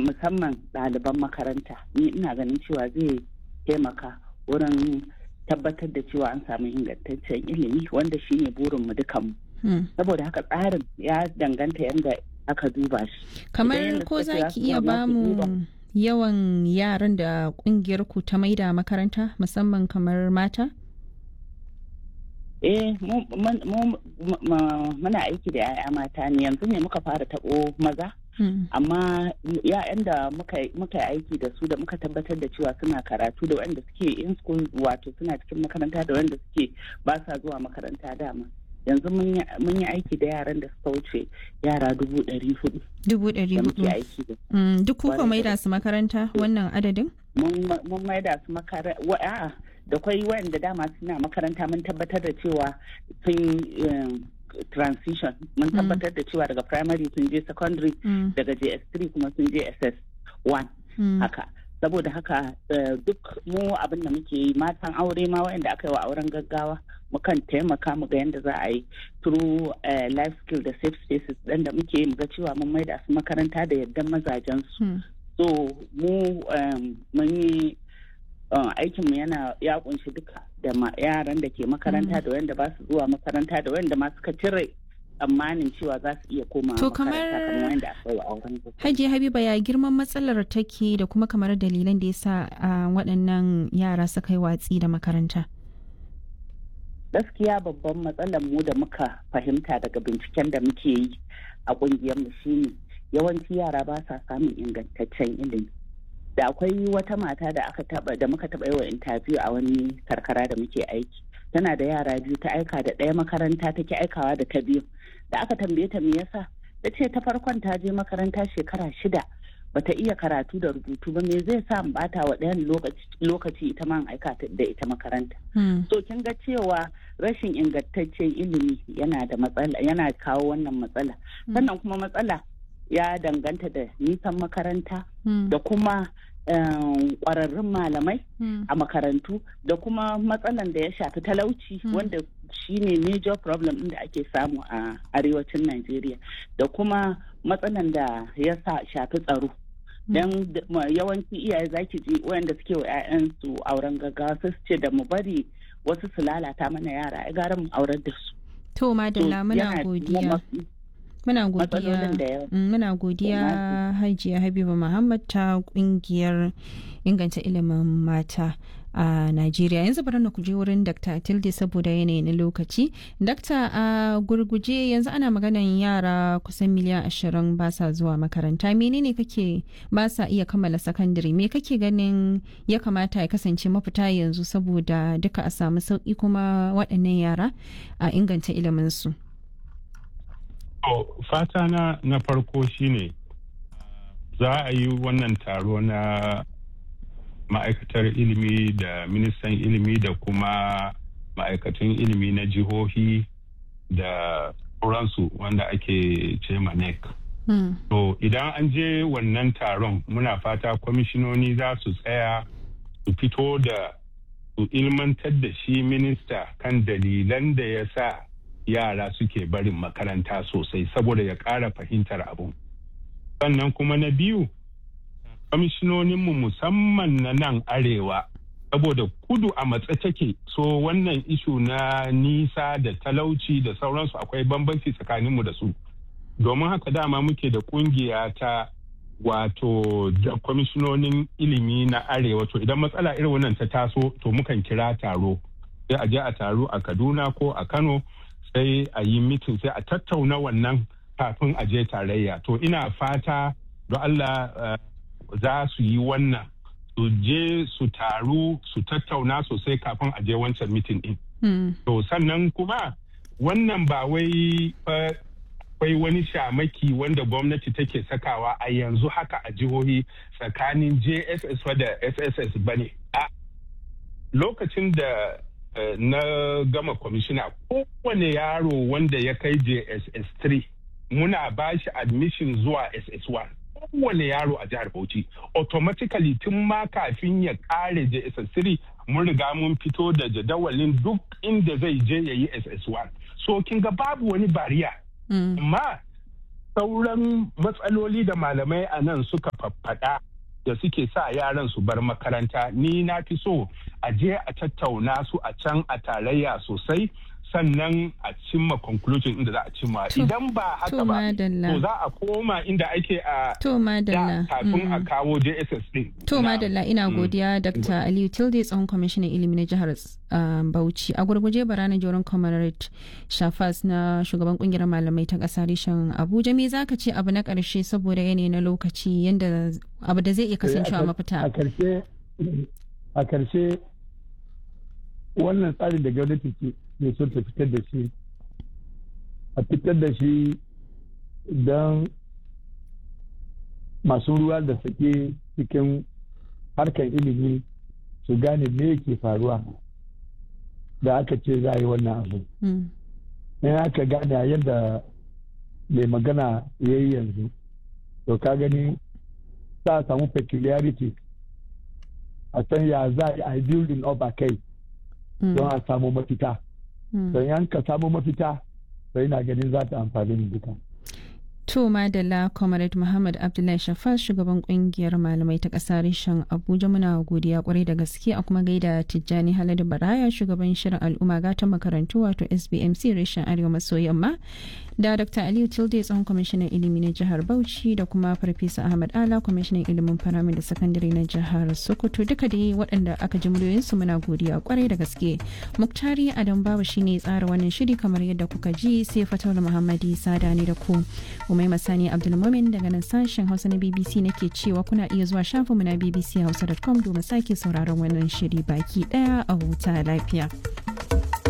musamman ɗaliban makaranta ni ina ganin cewa zai taimaka wurin tabbatar da cewa an samu ingantaccen ilimi wanda shine burinmu dukanmu saboda haka tsarin ya danganta yadda aka duba shi kamar ko za ki iya ba mu yawan yaran da kungiyar ku ta maida makaranta musamman kamar mata eh muna aiki da 'ya'ya mata ne yanzu ne muka fara taɓo maza amma ya'yan da muka yi aiki da su da muka tabbatar da cewa suna karatu da wanda suke in school wato suna cikin makaranta da wanda suke ba sa zuwa makaranta dama yanzu mun yi aiki da yaran da suka wuce yara dubu ɗari hudu dubu ɗari hudu duk kuka maida su makaranta wannan adadin mun maida su makaranta da kwai wayanda dama suna makaranta mun tabbatar da cewa sun transition mun tabbatar da cewa daga primary sun je secondary daga js3 kuma sun je ss1 haka saboda haka duk mu abin da muke yi matan aure ma wayanda aka yi wa auren gaggawa mukan taimaka mu ga yadda za a yi through life skill da safe spaces ɗin da muke yi mu ga cewa mun maida su makaranta da yaddan mazajen su so mu mun yi aikinmu yana ya kunshi duka da yaran da ke makaranta da wanda ba su zuwa makaranta da wanda ma suka cire tsammanin cewa za su iya koma to kamar hajiya habiba ya girman matsalar take da kuma kamar dalilan da ya sa waɗannan yara suka yi watsi da makaranta gaskiya babban matsalar mu da muka fahimta daga binciken da muke yi a ƙungiyarmu shine yawanci yara ba sa samun ingantaccen ilimi da akwai wata mata da aka taba da muka taba yi wa interview a wani karkara da muke aiki tana da yara biyu ta aika da ɗaya makaranta take aikawa da ta biyu da aka tambaye ta me yasa ta ce ta farkon ta je makaranta shekara shida bata iya karatu da rubutu ba me zai sa bata wa ɗayan lokaci ita ma aika da ita makaranta so kin ga cewa rashin ingantaccen ilimi yana da matsala yana kawo wannan matsala sannan kuma matsala ya danganta da nisan makaranta da kuma kwararrun malamai a makarantu da kuma matsalan da ya shafi talauci wanda shine major problem da ake samu a arewacin Najeriya da kuma matsalan da ya shafi tsaro don yawanci iyaye zaki ji wayanda suke wa 'ya'yansu auren gaggawa su ce da mu bari wasu su lalata mana yara ya gara mu aurar da su to madalla muna godiya Muna godiya, muna godiya Hajiya Habiba Muhammad ta kungiyar inganta ilimin mata a Najeriya. Yanzu bari na kuje wurin Dr. Tilde saboda yanayi na lokaci. Dr. a gurguje yanzu ana maganan yara kusan miliyan ashirin ba sa zuwa makaranta. Menene kake ba sa iya kammala sakandare? Me kake ganin ya kamata ya kasance mafita yanzu saboda duka a samu sauki kuma waɗannan yara a inganta ilimin su? To, fata na na farko shine za a yi wannan taro na ma'aikatar ilimi da ministan ilimi da kuma ma'aikatan ilimi na jihohi da sauransu wanda ake ce NEC. Mm. To, idan an je wannan taron muna fata kwamishinoni za su tsaya su fito da su ilmantar da shi minista kan dalilan da ya sa yara suke barin makaranta sosai saboda ya ƙara fahimtar abu. Sannan kuma na biyu, kwamishinoninmu musamman na nan arewa, saboda kudu a matsa take so wannan ishu na nisa da talauci da sauransu akwai bambanci tsakaninmu da su. Domin haka dama muke da kungiya ta wato da kwamishinonin ilimi na arewa to idan matsala irin wannan ta taso to mukan kira taro sai a je a taro a kaduna ko a kano sai a yi mitin sai a tattauna wannan kafin a je tarayya to ina fata don Allah uh, za su yi wannan su je su taru su tattauna sosai kafin a je wancan mitin din. Mm. To sannan kuma wannan ba wai akwai wani shamaki wanda gwamnati take sakawa a yanzu haka a jihohi tsakanin JSS da SSS bane. A lokacin da Uh, na gama kwamishina kowane yaro wanda ya kai JSS 3 muna ba shi admission zuwa SS1 kowane yaro a jihar Bauchi automatically tun ma kafin ya kare JSS 3 mun riga mun fito da jadawalin duk inda zai je ya yi SS1 so kin ga babu wani bariya amma sauran matsaloli da malamai a nan suka faffaɗa da suke sa yaran su bar makaranta ni na fi so a je a tattauna su a can a tarayya sosai sannan a cimma conclusion inda za a cimma idan ba haka ba to za a koma inda ake a to madalla kafin a kawo JSS din to madalla ina godiya Dr. Aliyu Tilde tsohon kwamishinan ilimi na jihar Bauchi a gurguje barana joron comrade Shafas na shugaban kungiyar malamai ta kasa reshen Abuja me zaka ce abu na karshe saboda yanayi na lokaci yanda abu da zai iya kasancewa mafita a karshe a karshe wannan tsarin da gwamnati ke ne son ta fitar da shi a fitar da shi don masu ruwa da sake cikin harkar ilimi su gane me ke faruwa da aka ce za a yi wannan abu in aka gane yadda mai magana ya yi yanzu to ka gani za a samu peculiarity a san ya za a yi building up a kai don a samu mafita don yan ka samu mafita sai na ganin za ta amfani da duka. To Madalla Comrade Muhammad Abdullahi Shafas shugaban kungiyar malamai ta ƙasa reshen Abuja muna godiya kwarai da gaske a kuma gaida Tijjani Haladu Baraya shugaban shirin al'umma gatan makarantu wato SBMC reshen Arewa maso yamma da Dr. Aliyu Tilde tsohon kwamishinan ilimi na jihar Bauchi da kuma Farfesa Ahmad Ala kwamishinan ilimin faramin da sakandare na jihar Sokoto duka dai waɗanda aka ji muryoyinsu muna godiya kwarai da gaske. Muktari Adam Babu shine tsara wannan shiri kamar yadda kuka ji sai Fatawul Muhammadi Sada ne da ku. Umai Masani Abdulmumin daga nan sashen Hausa na BBC nake cewa kuna iya zuwa shafinmu na bbchausa.com domin sake sauraron wannan shiri baki daya a huta lafiya.